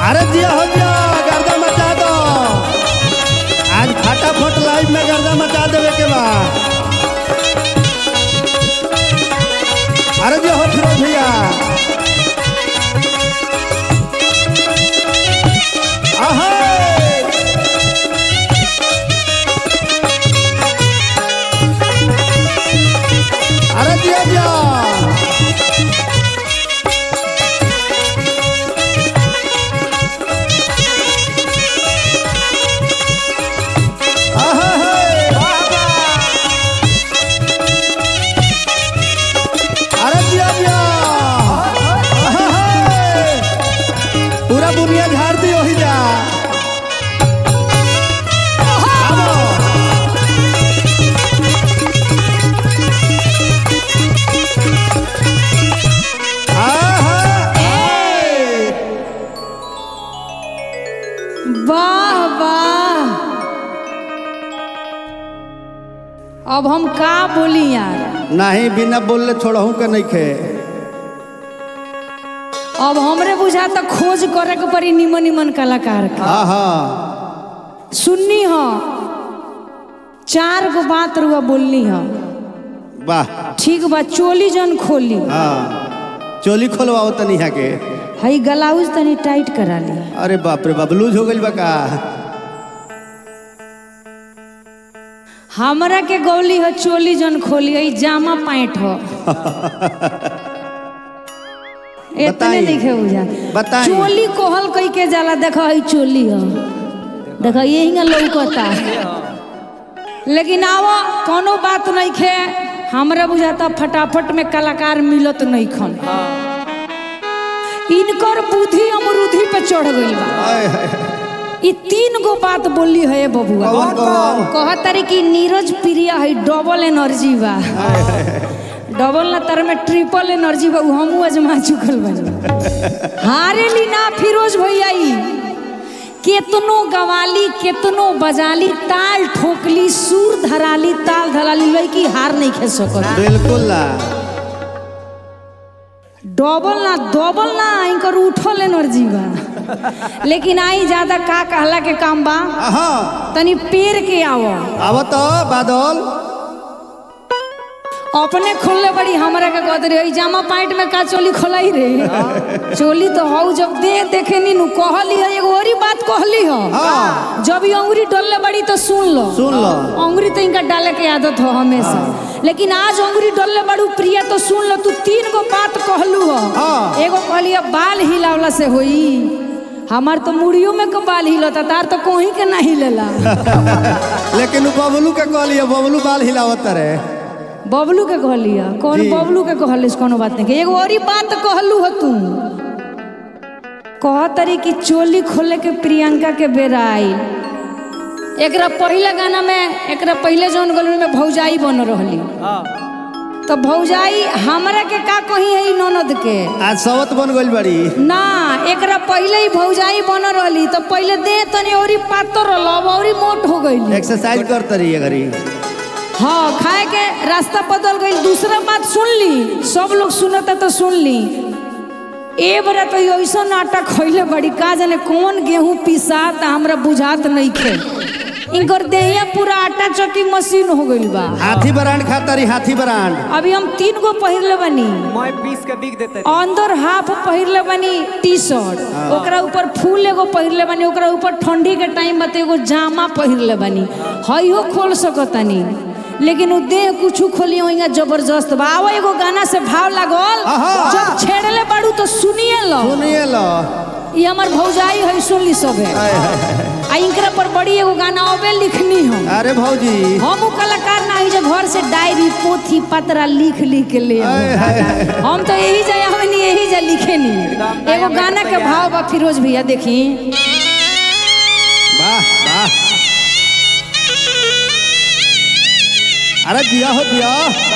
अरे दिया हो दिया गर्दा मचा दो आज फटाफट लाइव में गर्दा मचा देवे के बा अरे दिया हो फिरोज भैया आहा अरे दिया दिया आहा अरे दिया दिया आहा पूरा बुनिया झाड़ दी वही जा आबो। आहा ए। वाह वाह अब हम का बोली यार नहीं बिना बोलले छोड़हू के नहीं खे अब हमरे बुझा तो खोज करे के पड़ी निमन निमन कलाकार के हाँ हाँ सुननी हो चार गो बात रुआ बोलनी हो वाह ठीक बा चोली जन खोली हाँ चोली खोलवाओ तनी यहाँ के हई गलाउज तनी टाइट करा ली अरे बाप रे बाप लूज हो गई बा का हमरा के गौली हो चोली जन खोली हई जामा पैंट हो इतने बताई। देखे बुझा बताई। चोली कोहल कई के जाला देखो हई चोली हो देखो यही लौकता लेकिन आवा कोनो बात नहीं खे हमरा बुझाता फटाफट में कलाकार मिलत नहीं खन इनकर बुद्धि अमरुधि पे चढ़ गई बा आय, हाय, हाय। ई तीन गो बात बोली है बबुआ कौन कौन कहत तारी कि नीरज प्रिय है डबल एनर्जी बा डबल ना तार में ट्रिपल एनर्जी बा उ हमहू अजमा चुकल बानी हारे ली ना फिरोज भैया ई केतनो गवाली केतनो बजाली ताल ठोकली सुर धराली ताल धराली लड़की हार नहीं खे सकत बिल्कुल ना डबल ना डबल ना इनकर उठल एनर्जी बा लेकिन आई ज्यादा का कहला के काम बा हाँ तनी पेड़ के आवो आव तो बादल अपने खोलले बड़ी हमरा के कहत रही जामा पैंट में का चोली खोलाई रे चोली तो हौ जब दे देखे नी नु कहली है एगो औरी बात कहली हो हाँ। जब ई अंगुरी डलले बड़ी तो सुन लो सुन लो अंगुरी तो इनका डाले के आदत हो हमेशा लेकिन आज अंगुरी डलले बड़ू प्रिया तो सुन लो तू तीन गो बात कहलू हो हाँ। एगो कहली है, बाल हिलावला से होई हमार तो मुड़ियों में के बाल हिलता तार तो कोही के ना हिलेला लेकिन उ बबलू के कहलिए बबलू बाल हिलावत रहे बबलू के कहलिया कौन जी। बबलू के कहलिस कोनो बात नहीं एगो औरी बात कहलू हो तू कह तरी कि चोली खोले के प्रियंका के बेरा आई एकरा पहले गाना में एकरा पहले जौन गलू में भौजाई बन रहली तो भौजाई हमरा के का कही है ई ननद के आज सवत बन गइल बड़ी ना एकरा पहले ही भौजाई बन रहली तो पहले दे तनी औरी पातर रहल अब औरी मोट हो गई एक्सरसाइज करत रही घड़ी हाँ खाए के रास्ता बदल गई दूसरा बात सुन ली सब लोग सुनता तो सुन ली ए बरा तो ऐसा आटा खैले बड़ी का जाने कौन गेहूं पिसात हमरा बुझात नहीं खे इनकर देहिया पूरा आटा चक्की मशीन हो गइल बा हाथी ब्रांड खाता रही हाथी ब्रांड अभी हम तीन गो पहिरले बनी मैं पीस के बिक देते अंदर हाफ पहिरले बनी टी शर्ट ओकरा ऊपर फूल एगो पहिरले बनी ओकरा ऊपर ठंडी के टाइम बते एगो जामा पहिरले बनी हइयो खोल सकतानी लेकिन उ देह कुछ खोली होइगा जबरदस्त बा आवा एगो गाना से भाव लागल आहा। जब छेड़ले बाड़ू तो सुनिए लो सुनिए लो ई हमर भौजाई है सुन ली सब है आय, हाय, हाय। आ इनकरा पर बड़ी एगो गाना अबे लिखनी हम अरे भौजी हम उ कलाकार ना है जो घर से डायरी पोथी पतरा लिख लिख के ले आय, आवत। हाय, हाय। हम तो यही जा हमनी यही जा लिखे नी एगो गाना के भाव बा फिरोज भैया देखी वाह वाह अरे दिया हो दिया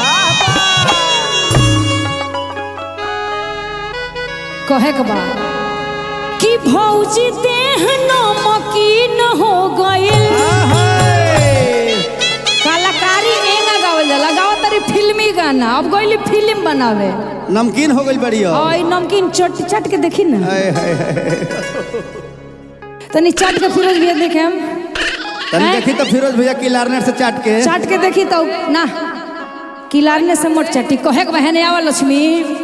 कहे के बा कि भौजी देह नमकीन हो गइल आहाय। कलाकारी एंगा गावल जाला गावत तारी फिल्मी गाना ना अब गईली फिल्म बनावे नमकीन हो गई बड़ी हो और ई नमकीन चट चट के देखी ना हाय, हाय, हाय। तनी चट के फिरोज भैया देखे हम तनी हैं? देखी तो फिरोज भैया की लारनेट से चाट के चाट के देखी तो ना किलारने से मोट चट्टी कहे के बहने आवा लक्ष्मी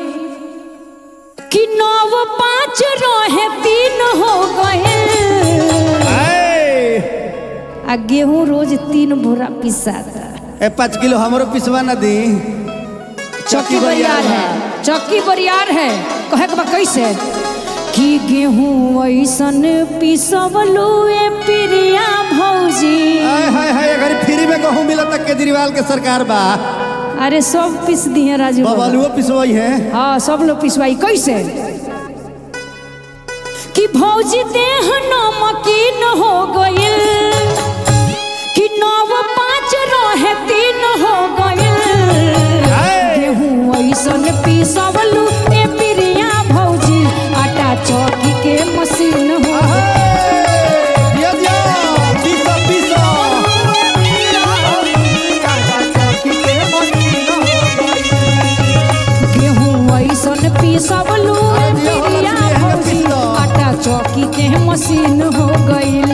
कि नौ पाँच रहे तीन हो गए हाय। आ गेहूं रोज तीन बोरा पिसाता ए पाँच किलो हमरो पिसवा न दी चौकी बरियार है चौकी बरियार है कहे के बा कैसे कि गेहूं ऐसन पिसवलू ए प्रिया भौजी हाय हाय हाय अगर फ्री में गहूँ मिला तक केजरीवाल के सरकार बा अरे सब पिस दिए राजू बाबा। बबलुओ पिसवाई है हाँ सब लोग पिसवाई कैसे कि भौजी देह नमकीन हो गइल कि नव पाँच रहे तीन हो गइल हाय। गेहूं ऐसन पिसवलू ए प्रिया भौजी आटा चौकी के मशीन हो दिया दिया पीसो पीसो गेहूं ऐसन पिसवलू ए अरे दिया हो प्रिया लक्ष्मी, एहन भौजी पिसो। आटा चौकी के मशीन हो गइल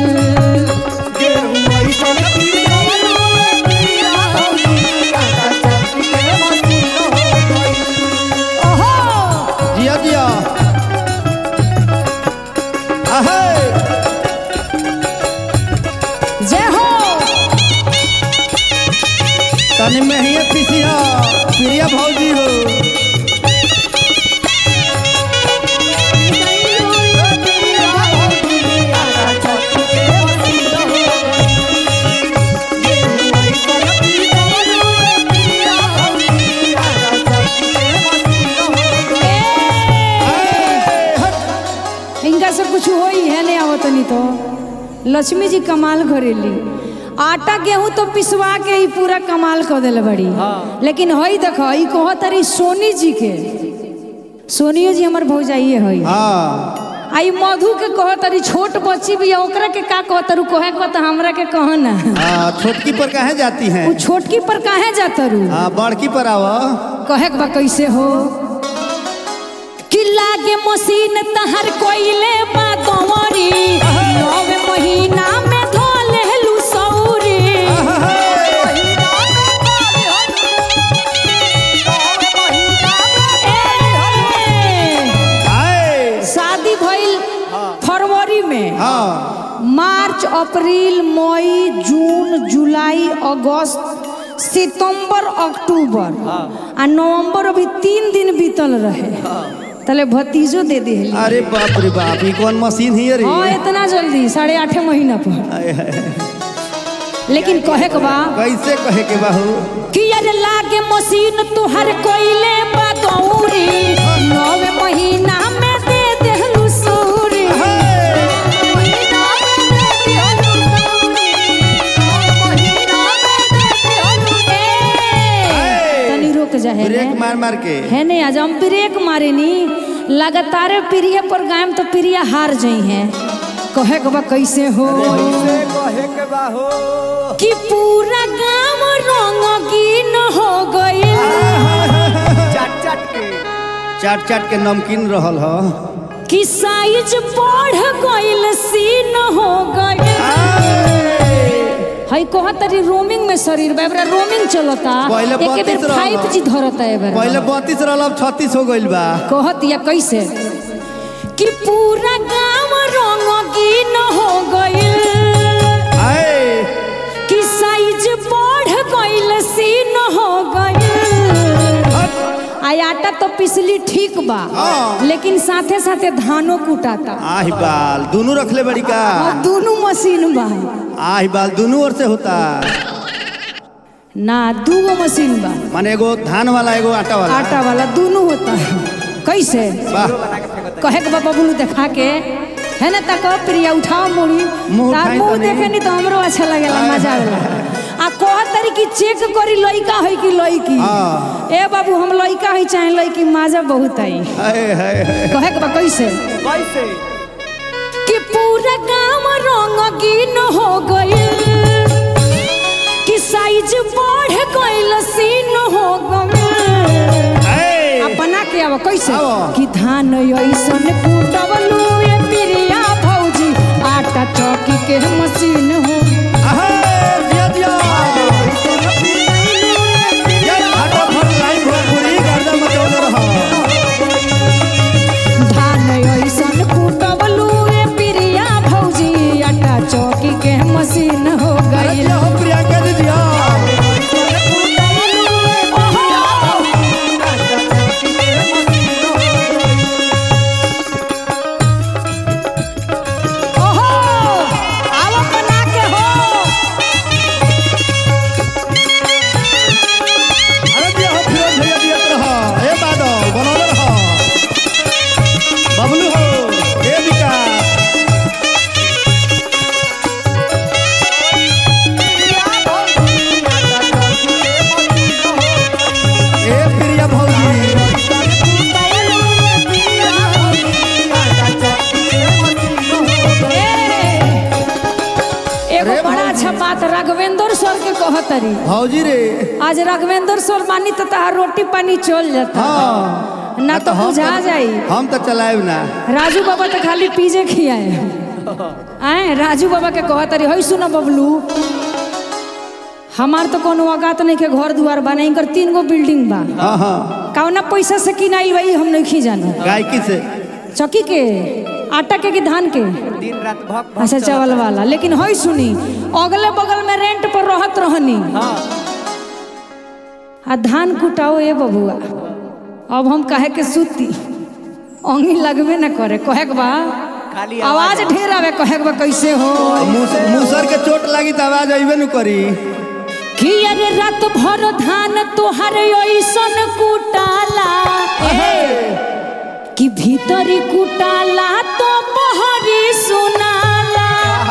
ओहो जिया जिया आहे जय हो तनी में ही पीसी हो प्रिया भौजी हो ए, हट। इनका से कुछ हो ही है नहीं आवत नहीं तो लक्ष्मी जी कमाल करेली आटा गेहूं तो पिसवा के ही पूरा कमाल कर दिले बड़ी लेकिन हई देखो ई कहो तारी सोनी जी के सोनियो जी हमर भौजाइए हई हाँ आई मधु के कहो तारी छोट बच्ची भी है, ओकरा के का कहो तारू कहे को तो हमरा के कहो ना हाँ छोटकी पर कहे जाती हैं वो छोटकी पर काहे जाता रू हाँ बड़की पर आव कहे के बा कैसे हो कि लागे मशीन तहर कोइले बा कंवरी नवे महीना में धो लेलू सौरी ए, हाय शादी भइल फरवरी में हाँ मार्च अप्रैल मई जून जुलाई अगस्त सितंबर अक्टूबर आ नवंबर अभी तीन दिन बीतल रहे तले भतीजो दे दे अरे बाप रे बाप ये कौन मशीन ही रे हाँ इतना जल्दी साढ़े आठ महीना पर हाय, हाय। लेकिन कहे के बा कैसे कहे के बाहू कि अरे लागे मशीन तुहर कोइले बा गौरी नवे महीना में दे देहलू सूरी ए, तनी रुक जा है ब्रेक मार मार के है नहीं आज हम ब्रेक मारे नी लगातार प्रिय पर गायम तो प्रिय हार जाई हैं कहे के बा कैसे हो कहे के बाहू कि पूरा गांव रंगीन हो गई चाट चाट के नमकीन रहल ह कि साइज बढ़ गइल सीन हो गइल हई कहा तरी रोमिंग में शरीर बा एबरा रोमिंग चलता पहिले एके बेर 32 रहल। 5G धरता एबरा पहले बत्तीस रहल अब छत्तीस हो गइल बा कहत या कैसे कि पूरा गांव रंगीन हो गइल आए कि साइज बढ़ गइल सीन हो गइल आ आटा तो पिसली ठीक बा हाँ। लेकिन साथे साथे धानो कुटाता आही बाल दोनों रखले बड़ी का और दोनों मशीन बा आही बाल दोनों ओर से होता ना दूगो मशीन बा माने एगो धान वाला एगो आटा वाला आटा वाला दोनों होता है कैसे वाह कहे के बाबा बोलू देखा के है ना तक प्रिया उठाओ मुड़ी मुंह तार उठाई मुंह तनी। देखे नहीं तो हमरो अच्छा लगेला मजा आवेला आ कह तरी कि चेक करी लइका है कि लइकी हाँ। ए बाबू हम लइका है चाहे लइकी मजा बहुत आई हाय हाय हाय कहे के बा कैसे कैसे कि पूरा गांव रंगीन हो गइल कि साइज बढ़ गइल सीन हो गइल ए, अपना के अब कैसे आवा। कि धान ऐसन कुटबलू ए पिरिया भौजी आटा चौकी के मशीन हो अहे, दिया, दिया। ये फटाफट लाइन भोजपुरी गर्दा मचौले रहो। धान ऐसन कुटबलू ए पिरिया भौजी आटा चौकी के मशीन हो अरे गई दिया हो प्रियंका दीदी, हाँ। ओहो आवा बना के हो अरे दिया हो फिरोज भैया दियत रहो। ए बादल, बनौले रहो। बबलू हो, ए विकास। ए प्रिया भौजी एगो अरे बड़ा अच्छा बात राघवेंद्र सर के कहतरी भौजी रे आज राघवेंद्र सर मानी तो तहार रोटी पानी चल जाता हाँ ना तो हम बुझा जाई हम तो चलाएब ना राजू बाबा तो खाली पीजे खियाए आए राजू बाबा के कहतरी हई सुनो बबलू हमार तो कोनो औकात नहीं के घर दुआर बना इनकर तीन गो बिल्डिंग बा हाँ हाँ कौना पैसा से किनाई भाई हम नहीं जानो गायकी से चौकी के आटा के कि धान के दिन रात भक अच्छा चावल वाला लेकिन हई सुनी अगले बगल में रेंट पर रहत रहनी हाँ आ धान कुटाओ ए बबुआ अब हम कहे के सूती अंगी लगबे न करे कहे के बा खाली आवाज ढेर आवे कहे के बा कैसे हो मुस- मुसर के चोट लगी तो आवाज अबे न करी कि अरे रात भर धान तोहर ऐसन कुटाला ए, कि भीतरी कुटाला तो बहरी सुनाला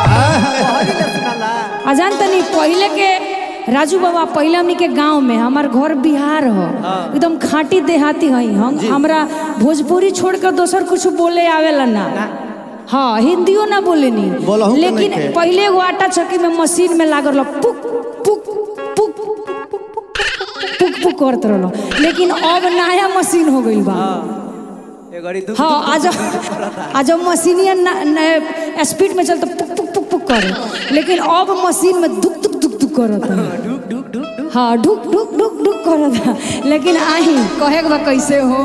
आ जान तनी पहले के राजू बाबा पहले हमनी के गांव में हमार घर बिहार हो एकदम खाटी देहाती हई हम हमरा भोजपुरी छोड़ कर दोसर कुछ बोले आवेला ना हाँ हिंदियो ना बोलेनी बोलहु के लेकिन नइखे। पहले एगो आटा चक्की में मशीन में लागल रहो पुक पुक पुक पुक पुक करत रहलो लेकिन अब नया मशीन हो गइल बा ये घड़ी दुख हाँ आज आज मशीनिया स्पीड में चलता पुक पुक पुक पुक करे लेकिन अब मशीन में दुक दुक दुक दुक करत है ढुक ढुक ढुक ढुक हाँ ढुक ढुक ढुक ढुक करत है लेकिन आही कहे के बा कैसे हो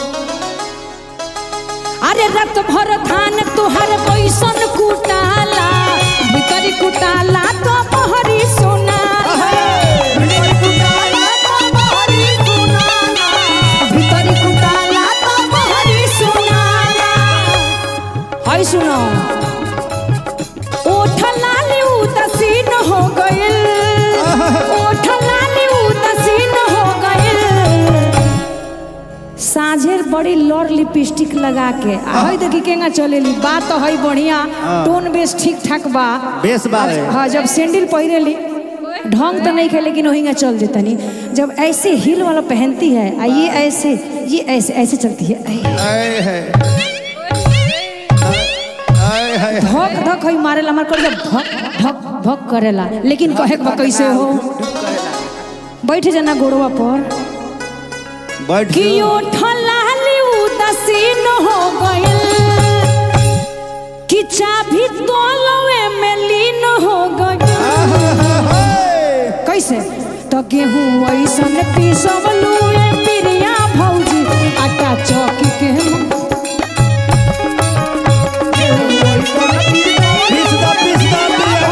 अरे रत भर धान तोहर पैसन कुटाला भीतरी कुटाला तो बहरी सोनाला भीतरी कुटाला तो बहरी सोनाला भीतरी कुटाला तो बहरी सोनाला हाय सुनो ओठ लाली उदासीन हो गइल ओठ लाली उदासीन हो गइल साझेर बड़ी लॉर लिपस्टिक लगा के आ हई देखी केंगा चलेली बात तो हई बढ़िया टोन बेस ठीक ठाक बा बेस बा रे। हाँ जब सैंडल पहिरेली ढंग तो नहीं खे लेकिन वहीं चल देतनी जब ऐसे हिल वाला पहनती है आ ये ऐसे ये ऐसे ऐसे चलती है ऐ। आए है आए है धक धक हई मारेला हमार कर धक धक धक करेला लेकिन कहे के बा कैसे हो बैठ जाना गोड़वा पर बैठ कि ओठलाली उदासीन हो गइल कि चाभी तोलवे में लीन हो गइल कैसे तो गेहूं ऐसन पीसवलू ए पिरिया भौजी आटा चौकी के पीस दा पीस दा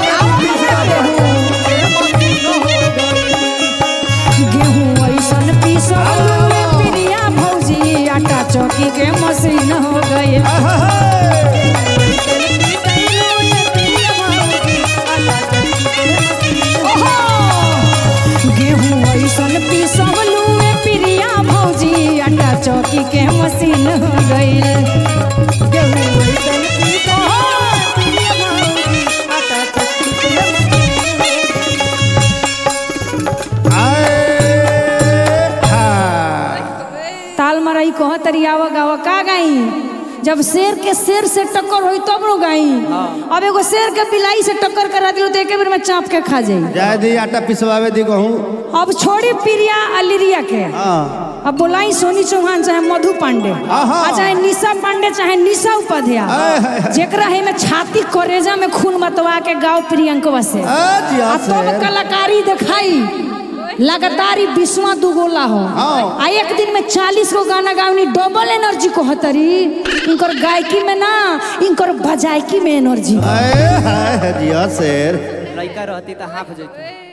गेहूं ऐसन पीसवलू ए पिरिया भौजी आटा चौकी के मशीन हो गइल गेहूं ऐसन पीसवलू ए पिरिया भौजी आटा चौकी के मशीन हो गइल गेहूं ऐसन ताल मराई कह तरी आवा गावा का गाई जब शेर के शेर से टक्कर होई तब नो गाई अब एगो शेर के बिलाई से टक्कर करा दिलो तो एके बेर में चाप के खा जाई जाए दी आटा पिसवावे दी कहूँ अब छोड़ी पिरिया अलिरिया के हाँ अब बोलाई सोनी चौहान चाहे मधु पांडे आहा। आ चाहे निशा पांडे चाहे निशा उपाध्याय जेकरा है में छाती करेजा में खून मतवा के गाँव प्रियंकवा से आ जिया आ तब शेर कलाकारी दिखाई लगातार ही बिस्वा दुगोला हो हाँ। आ एक दिन में चालीस गो गाना गावनी डबल एनर्जी को हतरी इनकर गायकी में ना इनकर बजायकी में एनर्जी आए हाय जिया शेर लड़का रहती तो हाफ जैती